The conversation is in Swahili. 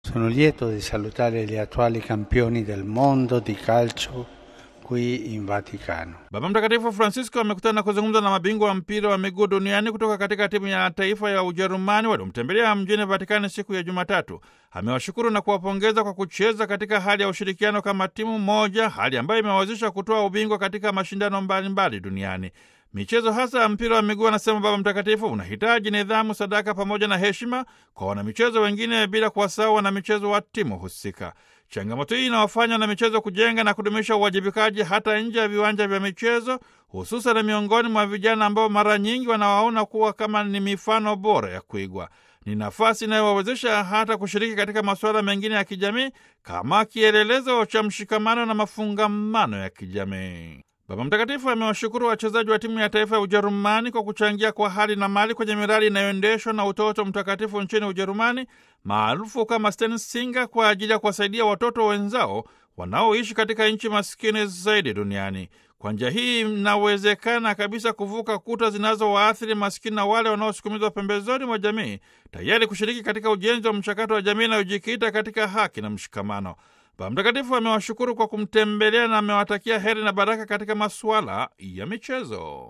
Sono lieto di salutare gli attuali campioni del mondo di calcio qui in Vaticano. Baba Mtakatifu Francisco amekutana na kuzungumza na mabingwa wa mpira wa miguu duniani kutoka katika timu ya taifa ya Ujerumani waliomtembelea mjini Vatikani siku ya Jumatatu. Amewashukuru na kuwapongeza kwa kucheza katika hali ya ushirikiano kama timu moja, hali ambayo imewawezesha kutoa ubingwa katika mashindano mbalimbali duniani. Michezo hasa ya mpira wa miguu, anasema Baba Mtakatifu, unahitaji nidhamu, sadaka pamoja na heshima kwa wanamichezo wengine, bila kuwasahau wanamichezo wa timu husika. Changamoto hii inawafanya wanamichezo kujenga na kudumisha uwajibikaji hata nje ya viwanja vya michezo, hususan miongoni mwa vijana ambao mara nyingi wanawaona kuwa kama ni mifano bora ya kuigwa. Ni nafasi inayowawezesha hata kushiriki katika masuala mengine ya kijamii kama kielelezo cha mshikamano na mafungamano ya kijamii. Baba Mtakatifu amewashukuru wachezaji wa timu ya taifa ya Ujerumani kwa kuchangia kwa hali na mali kwenye miradi inayoendeshwa na Utoto Mtakatifu nchini Ujerumani maarufu kama Stensinger kwa ajili ya kuwasaidia watoto wenzao wanaoishi katika nchi maskini zaidi duniani. Kwa njia hii inawezekana kabisa kuvuka kuta zinazowaathiri maskini na wale wanaosukumizwa pembezoni mwa jamii, tayari kushiriki katika ujenzi wa mchakato wa jamii inayojikita katika haki na mshikamano. Baba Mtakatifu amewashukuru kwa kumtembelea na amewatakia heri na baraka katika masuala ya michezo.